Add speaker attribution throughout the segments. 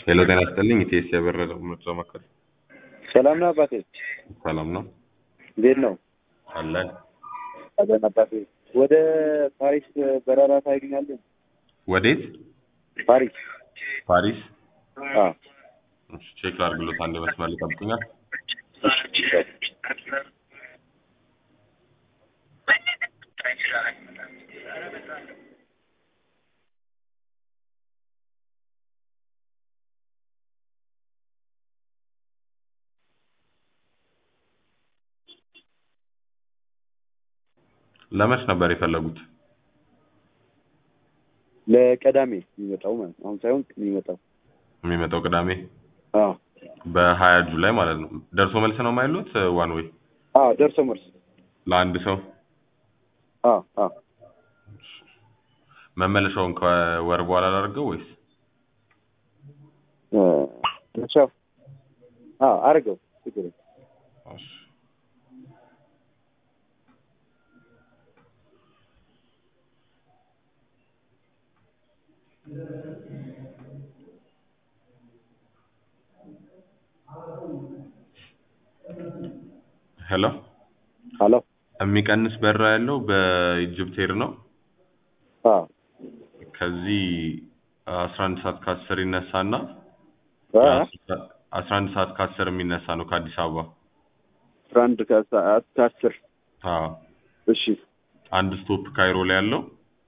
Speaker 1: ሄሎ ጤና ይስጥልኝ ኢቲኤስ የበረረ ምርጫ ማዕከል
Speaker 2: ሰላም ነው አባቴ?
Speaker 1: ሰላም ነው
Speaker 2: እንዴት ነው?
Speaker 1: አለን
Speaker 2: አለን አባቴ። ወደ ፓሪስ በረራ ታገኛለህ?
Speaker 1: ወዴት
Speaker 2: ፓሪስ።
Speaker 1: ፓሪስ
Speaker 2: አዎ።
Speaker 1: እሺ፣ ቼክ ላድርግሎት አንድ መስመር ይጠብቁኛል ለመች ነበር የፈለጉት
Speaker 2: ለቀዳሜ የሚመጣው ማለት ነው። አሁን ሳይሆን የሚመጣው።
Speaker 1: የሚመጣው ቅዳሜ
Speaker 2: አዎ።
Speaker 1: በሀያ ጁላይ ማለት ነው ደርሶ መልስ ነው የማይሉት ዋን ወይ
Speaker 2: አዎ፣ ደርሶ መልስ።
Speaker 1: ለአንድ ሰው
Speaker 2: አዎ፣ አዎ።
Speaker 1: መመለሻውን ከወር በኋላ ላድርገው ወይስ
Speaker 2: እ ቻው። አዎ፣ አድርገው ችግር የለም።
Speaker 1: እሺ። ሄሎ
Speaker 2: ሄሎ።
Speaker 1: የሚቀንስ በራ ያለው በኢጅፕት ኤር ነው
Speaker 2: አዎ።
Speaker 1: ከዚህ አስራ አንድ ሰዓት ከአስር ይነሳና
Speaker 2: እ
Speaker 1: አስራ አንድ ሰዓት ከአስር የሚነሳ ነው ከአዲስ አበባ
Speaker 2: አስራ አንድ ከሰዓት ከአስር
Speaker 1: አዎ
Speaker 2: እሺ።
Speaker 1: አንድ ስቶፕ ካይሮ ላይ ያለው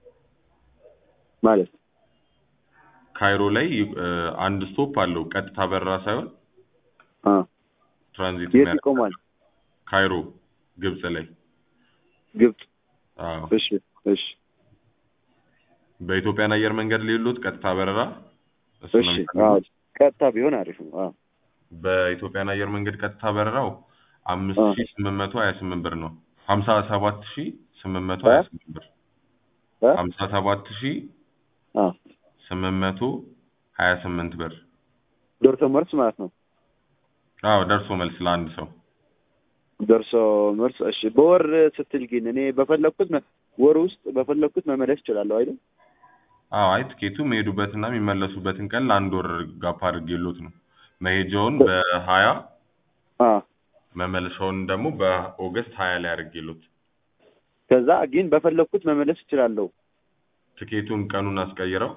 Speaker 2: ማለት
Speaker 1: ካይሮ ላይ እ አንድ ስቶፕ አለው ቀጥታ በረራ ሳይሆን
Speaker 2: አ
Speaker 1: ትራንዚት
Speaker 2: የት
Speaker 1: የሚያደርግ
Speaker 2: ይቆማል?
Speaker 1: ካይሮ ግብጽ ላይ
Speaker 2: ግብጽ።
Speaker 1: አዎ
Speaker 2: እሺ፣ እሺ፣
Speaker 1: በኢትዮጵያን አየር መንገድ ሌሎት ቀጥታ በረራ እሱ ነው
Speaker 2: እሺ።
Speaker 1: የሚፈልጉት?
Speaker 2: አዎ፣ ቀጥታ ቢሆን አሪፍ ነው። አዎ።
Speaker 1: በኢትዮጵያን አየር መንገድ ቀጥታ በረራው አምስት
Speaker 2: አ
Speaker 1: ሺህ ስምንት መቶ ሀያ ስምንት ብር ነው ሀምሳ ሰባት ሺህ ስምንት መቶ ሀያ ስምንት ብር
Speaker 2: እ
Speaker 1: ሀምሳ ሰባት ሺህ
Speaker 2: አ
Speaker 1: ስምንት መቶ ሀያ ስምንት ብር
Speaker 2: ደርሶ መልስ ማለት ነው።
Speaker 1: አዎ ደርሶ መልስ ለአንድ ሰው
Speaker 2: ደርሶ መልስ። እሺ። በወር ስትል ግን እኔ በፈለኩት መ- ወር ውስጥ በፈለኩት መመለስ እችላለሁ አይደል?
Speaker 1: አዎ አይ ትኬቱ የሚሄዱበትና የሚመለሱበትን ቀን ለአንድ ወር ጋፕ አድርጌሎት ነው መሄጃውን በሀያ
Speaker 2: አ
Speaker 1: መመለሻውን ደግሞ በኦገስት ሀያ ላይ አድርጌሎት
Speaker 2: ከዛ ግን በፈለኩት መመለስ እችላለሁ።
Speaker 1: ትኬቱን ቀኑን አስቀይረው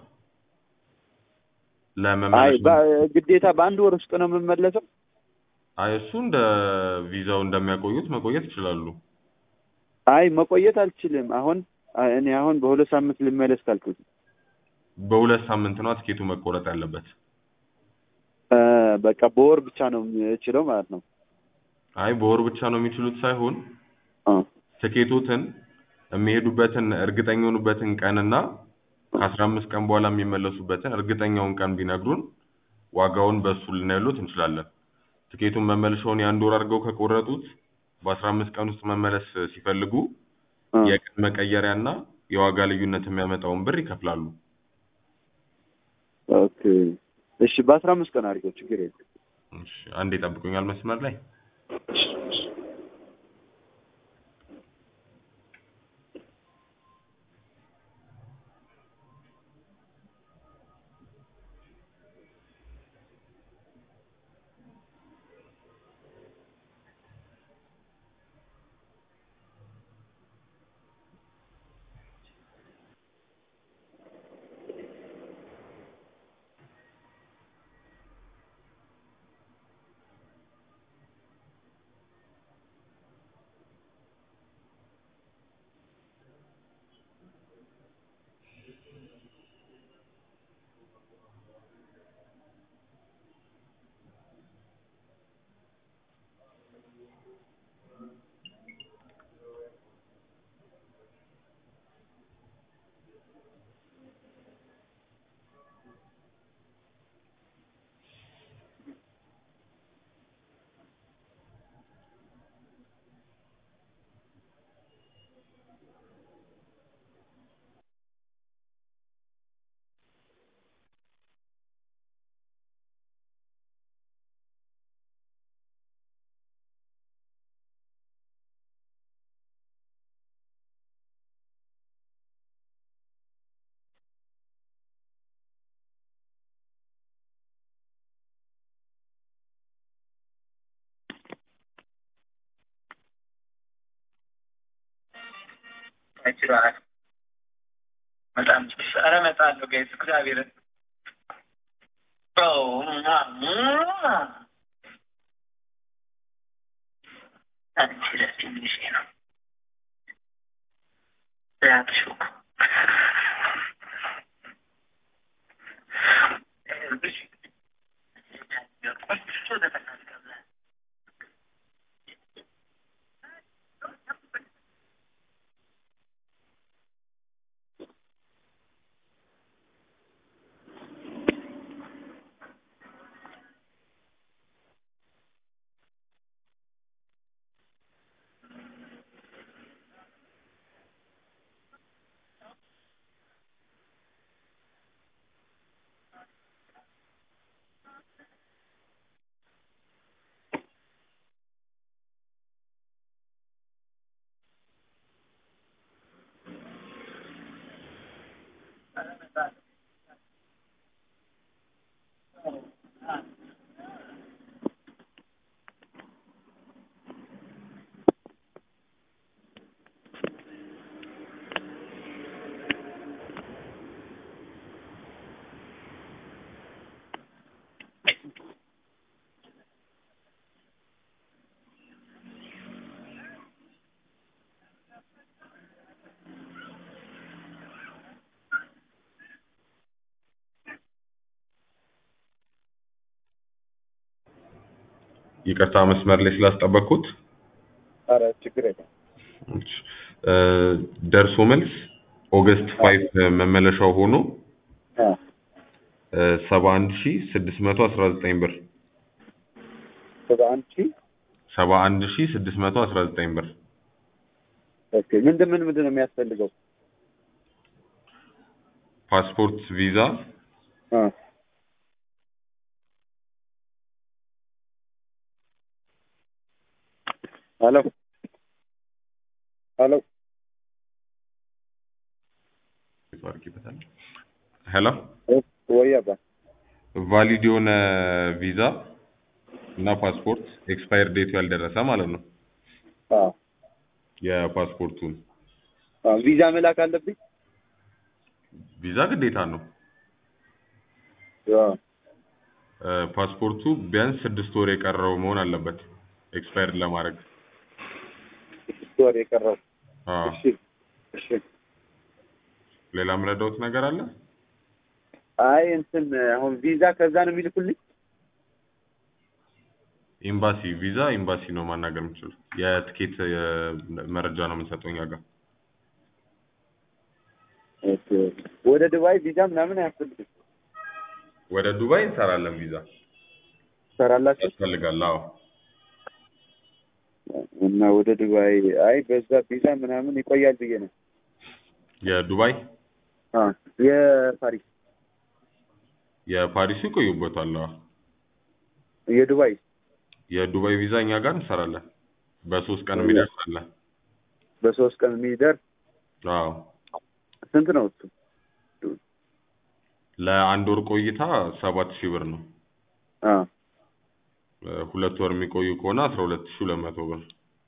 Speaker 2: አይ
Speaker 1: ለመመለስ
Speaker 2: በ- ግዴታ በአንድ ወር ውስጥ ነው የምመለሰው?
Speaker 1: አይ እሱ እንደ ቪዛው እንደሚያቆዩት መቆየት ይችላሉ።
Speaker 2: አይ መቆየት አልችልም። አሁን አ- እኔ አሁን በሁለት ሳምንት ልመለስ ካልኩት
Speaker 1: በሁለት ሳምንት ነው ትኬቱ መቆረጥ ያለበት።
Speaker 2: እ በቃ በወር ብቻ ነው የምችለው ማለት ነው።
Speaker 1: አይ በወር ብቻ ነው የሚችሉት ሳይሆን
Speaker 2: አ
Speaker 1: ትኬቶትን የሚሄዱበትን እርግጠኛ የሆኑበትን ቀንና ከአስራ አምስት ቀን በኋላ የሚመለሱበትን እርግጠኛውን ቀን ቢነግሩን ዋጋውን በእሱ ልናይሎት እንችላለን። ትኬቱን መመልሻውን የአንድ ወር አድርገው ከቆረጡት በአስራ አምስት ቀን ውስጥ መመለስ ሲፈልጉ
Speaker 2: አ
Speaker 1: የቀን መቀየሪያና የዋጋ ልዩነት የሚያመጣውን ብር ይከፍላሉ።
Speaker 2: ኦኬ እሺ። በአስራ አምስት ቀን አድርገው ችግር የለም።
Speaker 1: እሺ፣ አንዴ ጠብቁኛል መስመር ላይ
Speaker 3: አይችልም። በጣም ኧረ እመጣለሁ ጋይስ እግዚአብሔርን አንቺ ለትንሽ ነው ያትሹ
Speaker 1: ይቅርታ መስመር ላይ ስላስጠበቅኩት።
Speaker 2: ኧረ ችግር የለም።
Speaker 1: እሺ፣ እ ደርሶ መልስ ኦገስት ፋይቭ መመለሻው ሆኖ
Speaker 2: አ
Speaker 1: ሰባ አንድ ሺ ስድስት መቶ አስራ ዘጠኝ ብር
Speaker 2: ሰባ አንድ ሺህ
Speaker 1: ሰባ አንድ ሺ ስድስት መቶ አስራ ዘጠኝ ብር
Speaker 2: ኦኬ። ምንድን ምን ምንድን ነው የሚያስፈልገው?
Speaker 1: ፓስፖርት፣ ቪዛ፣
Speaker 2: አ ሄሎ ሄሎ
Speaker 1: ሄሎ
Speaker 2: ወይ አባ
Speaker 1: ቫሊድ የሆነ ቪዛ እና ፓስፖርት ኤክስፓየር ዴቱ ያልደረሰ ማለት ነው።
Speaker 2: አ
Speaker 1: የፓስፖርቱን
Speaker 2: አ ቪዛ መላክ አለብኝ?
Speaker 1: ቪዛ ግዴታ ነው።
Speaker 2: አ
Speaker 1: እ ፓስፖርቱ ቢያንስ ስድስት ወር የቀረው መሆን አለበት ኤክስፓየር ለማድረግ።
Speaker 2: ስድስት ወር የቀረው።
Speaker 1: አዎ።
Speaker 2: እሺ እሺ።
Speaker 1: ሌላ የምረዳውት ነገር አለ?
Speaker 2: አይ እንትን አሁን ቪዛ ከዛ ነው የሚልኩልኝ?
Speaker 1: ኤምባሲ ቪዛ ኤምባሲ ነው ማናገር የምችለው። የትኬት የ- መረጃ ነው የምንሰጠው እኛ ጋር።
Speaker 2: ኦኬ። ወደ ዱባይ ቪዛ ምናምን አያስፈልግም።
Speaker 1: ወደ ዱባይ እንሰራለን ቪዛ
Speaker 2: ትሰራላችሁ?
Speaker 1: ያስፈልጋል። አዎ
Speaker 2: እና ወደ ዱባይ አይ በዛ ቪዛ ምናምን ይቆያል ብዬ ነው።
Speaker 1: የዱባይ
Speaker 2: አ የፓሪስ
Speaker 1: የፓሪሱ ይቆዩበታል። አዎ
Speaker 2: የዱባይ
Speaker 1: የዱባይ ቪዛ እኛ ጋር እንሰራለን። በሶስት ቀን የሚደርስ አለ።
Speaker 2: በሶስት ቀን የሚደርስ
Speaker 1: አዎ
Speaker 2: ስንት ነው እሱ?
Speaker 1: ለአንድ ወር ቆይታ ሰባት ሺህ ብር ነው።
Speaker 2: አ
Speaker 1: እ ሁለት ወር የሚቆዩ ከሆነ አስራ ሁለት ሺህ ሁለት መቶ ብር።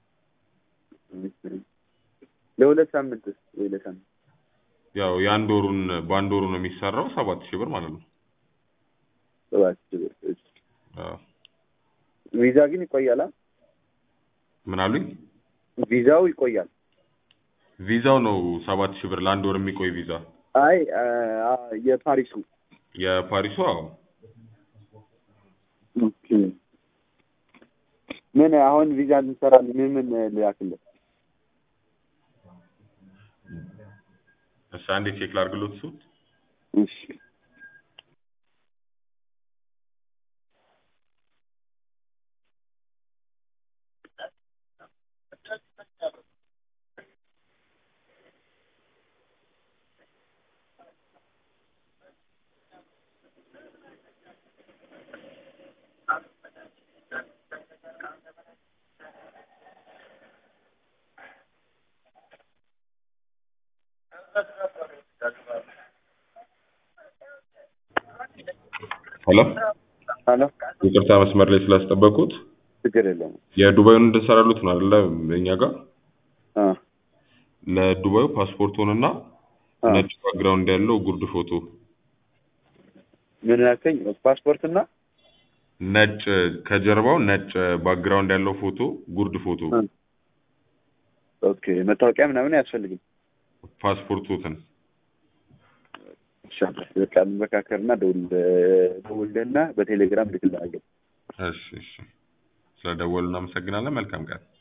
Speaker 2: ለሁለት ሳምንት ወይ ለሳምንት
Speaker 1: ያው የአንድ ወሩን በአንድ ወሩ ነው የሚሰራው ሰባት ሺህ ብር ማለት ነው።
Speaker 2: ሰባት ሺህ ብር። እሺ።
Speaker 1: አዎ
Speaker 2: ቪዛ ግን ይቆያል? አ?
Speaker 1: ምን አሉኝ?
Speaker 2: ቪዛው ይቆያል?
Speaker 1: ቪዛው ነው ሰባት ሺህ ብር ለአንድ ወር የሚቆይ ቪዛ።
Speaker 2: አይ አ አ የፓሪሱ
Speaker 1: የፓሪሱ አዎ
Speaker 2: ኦኬ። ምን አሁን ቪዛ እንሰራለን ምን ምን ልላክልህ?
Speaker 1: እሺ አንዴ ቼክ ላድርግሎት እሱ
Speaker 2: እሺ
Speaker 1: ሄሎ
Speaker 2: ሄሎ
Speaker 1: ይቅርታ መስመር ላይ ስላስጠበቁት
Speaker 2: ችግር የለውም።
Speaker 1: የዱባዩን እንድንሰራሉት ነው አይደለ እኛ ጋር
Speaker 2: አ
Speaker 1: ለዱባዩ ፓስፖርቶንና
Speaker 2: አ፣
Speaker 1: ነጭ ባክግራውንድ ያለው ጉርድ ፎቶ
Speaker 2: ምን ያልከኝ? ፓስፖርትና
Speaker 1: ነጭ ከጀርባው ነጭ ባክግራውንድ ያለው ፎቶ ጉርድ ፎቶ
Speaker 2: አ፣ ኦኬ መታወቂያ ምናምን አያስፈልግም።
Speaker 1: ፓስፖርቶትን
Speaker 2: ኢንሻአላህ በቃ እንመካከርና ደውል ደውልልና በቴሌግራም ልክልሃለሁ።
Speaker 1: እሺ እሺ ስለደወሉ እናመሰግናለን መልካም ቀን